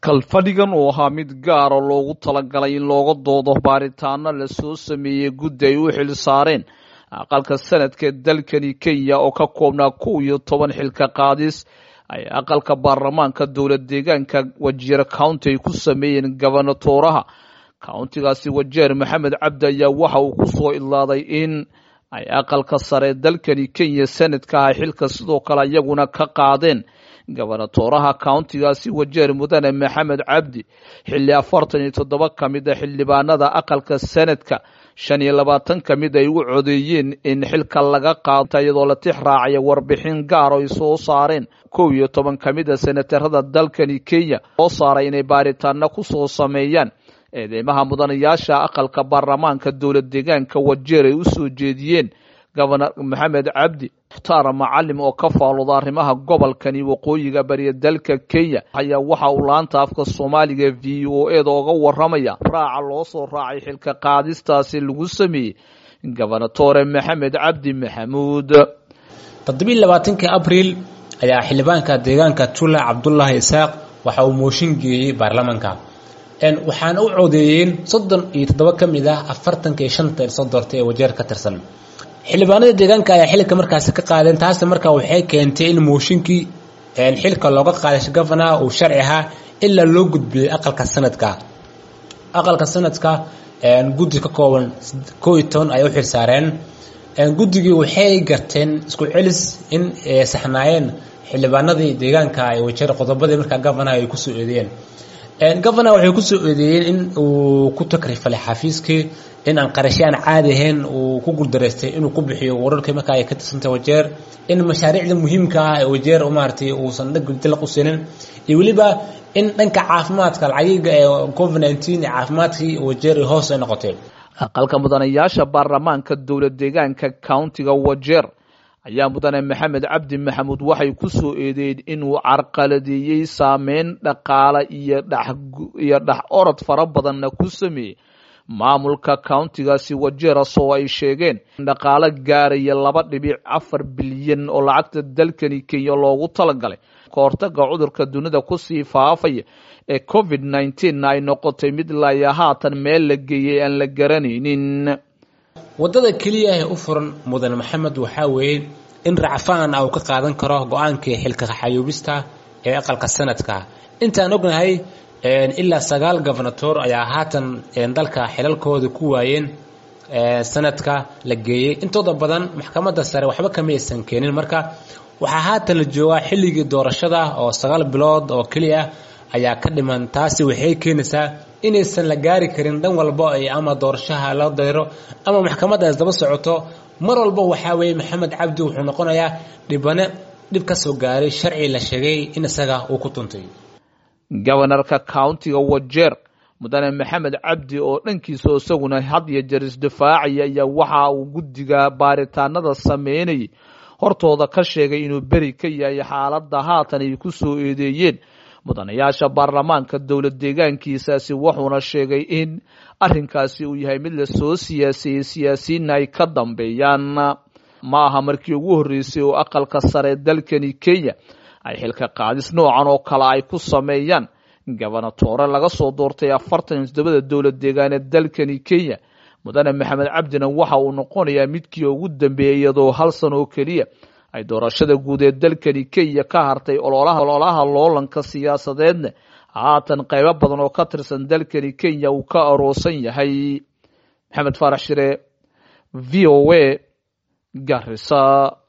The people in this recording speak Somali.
kalfadhigan uu ahaa mid gaara loogu talagalay in looga doodo baaritaano lasoo sameeyey guddi ay u xil saareen aqalka sanadka dalkani kenya oo ka koobnaa kow iyo toban xilka qaadis ay aqalka baarlamaanka dowlad deegaanka wajeer county ay ku sameeyeen gobonatooraha countigaasi wajeer maxamed cabdi ayaa waxa uu ku soo idlaaday in ay aqalka sare dalkani kenya sanadka ah xilka sidoo kale iyaguna ka qaadeen gobonatooraha countigaasi wajeer mudane maxamed cabdi xilli afartan iyo toddoba ka mid a xildhibaanada aqalka sanadka shan iyo labaatan ka mid ay u codeeyeen in xilka laga qaata iyadoo la tix raacaya warbixin gaar oo ay soo saareen kow iyo toban ka mid a senatarada dalkani kenya soo saaray inay baaritaano ku soo sameeyaan eedeymaha mudanayaasha aqalka baarlamaanka dowlad deegaanka wajeer ay u soo jeediyeen gobonor maxamed cabdi mukhtaar macalim oo ka faalooda arrimaha gobolkani waqooyiga bariya dalka kenya ayaa waxa uu laanta afka soomaaliga v o eda oga waramaya raaca loo soo raacay xilka qaadistaasi lagu sameeyey gobonatore maxamed cabdi maxamuud toddobiiy labaatankii abriil ayaa xildhibaanka deegaanka tula cabdulaahi isaaq waxa uu mooshin geeyey baarlamaanka waxaana u codeeyeen soddon iyo toddoba ka mid ah afartanka iyo shanta soo doortay ee wajeer ka tirsan xildhibaanada deegaanka ayaa xilka markaasi ka qaadeen taasi markaa waxay keentay in mooshinkii xilka looga qaaday gofanaha uu sharci ahaa ilaa loo gudbiyey aqalka sanadka aqalka sanadka guddi ka kooban koo iyo toban ay u xil saareen guddigii waxay garteen isku celis in saxnaayeen xildhibaanadii deegaanka ay wajeer qodobadii markaa gofanaha ay kusoo eedeeyeen gofanaha waxay kusoo eedeeyeen in uu ku takrifalay xafiiskii in aan qarashyo aan caadi ahayn uu ku guuldaraystay inuu ku bixiyo wararkii markaa ay ka tirsantay wajeer in mashaariicda muhiimka ah ee wajeer maaragtay uusan dhagdilaq u siinin iyo weliba in dhanka caafimaadka lacagiga ee covid nineteen ee caafimaadkii wajeer hoos ay noqotay aqalka mudanayaasha baarlamaanka dowlad deegaanka countiga wajeer ayaa mudane maxamed cabdi maxamuud waxay ku soo eedeeyeen inuu carqaladeeyey saameyn dhaqaale iyo dhiyo dhex orod fara badanna ku sameeyey maamulka countigaasi wajeeras oo ay sheegeen in dhaqaalo gaaraya laba dhibic afar bilyan oo lacagta dalkani kenya loogu talagalay ka hortaga cudurka dunida kusii faafaya ee covid nneteen-na ay noqotay mid laya haatan meel la geeyey aan la garanaynin waddada keliya ee u furan mudane maxamed waxaa weeye in racfaan ah uu ka qaadan karo go-aankii xilka xayuubista ee aqalka sanadka intaan ognahay ilaa sagaal gobonatoor ayaa haatan dalka xilalkooda ku waayeen sanadka la geeyey intooda badan maxkamadda sare waxba kama aysan keenin marka waxaa haatan la joogaa xilligii doorashada oo sagaal bilood oo keliya ayaa ka dhiman taasi waxay keenaysaa inaysan la gaari karin dhan walba ay ama doorashaha la dayro ama maxkamadda is daba socoto mar walba waxaa weeye maxamed cabdi wuxuu noqonayaa dhibane dhib ka soo gaaray sharci la sheegay in isaga uu ku tuntay gobonarka countiga wajeer mudane maxamed cabdi oo dhankiisa isaguna had iyo jeer isdifaacaya ayaa waxa uu guddiga baaritaanada sameynayay hortooda ka sheegay inuu beri ka yahay xaaladda haatan ay ku soo eedeeyeen mudanayaasha baarlamaanka dowlad deegaankiisaasi wuxuuna sheegay in arrinkaasi uu yahay mid lasoo siyaaseeyey siyaasiyiinna ay ka dambeeyaan ma aha markii ugu horreysay oo aqalka sare dalkani kenya ay xilka qaadis noocan oo kale ay ku sameeyaan gobonatoore laga soo doortay afartan iyo toddobada dowlad deegaaneed dalkani kenya mudane maxamed cabdina waxa uu noqonayaa midkii ugu dambeeyey iyadoo hal san oo keliya ay doorashada guud ee dalkani kenya ka hartay ololaha loolanka siyaasadeedna haatan qaybo badan oo ka tirsan dalkani kenya uu ka aroosan yahay maxamed faarax shire v o a garisa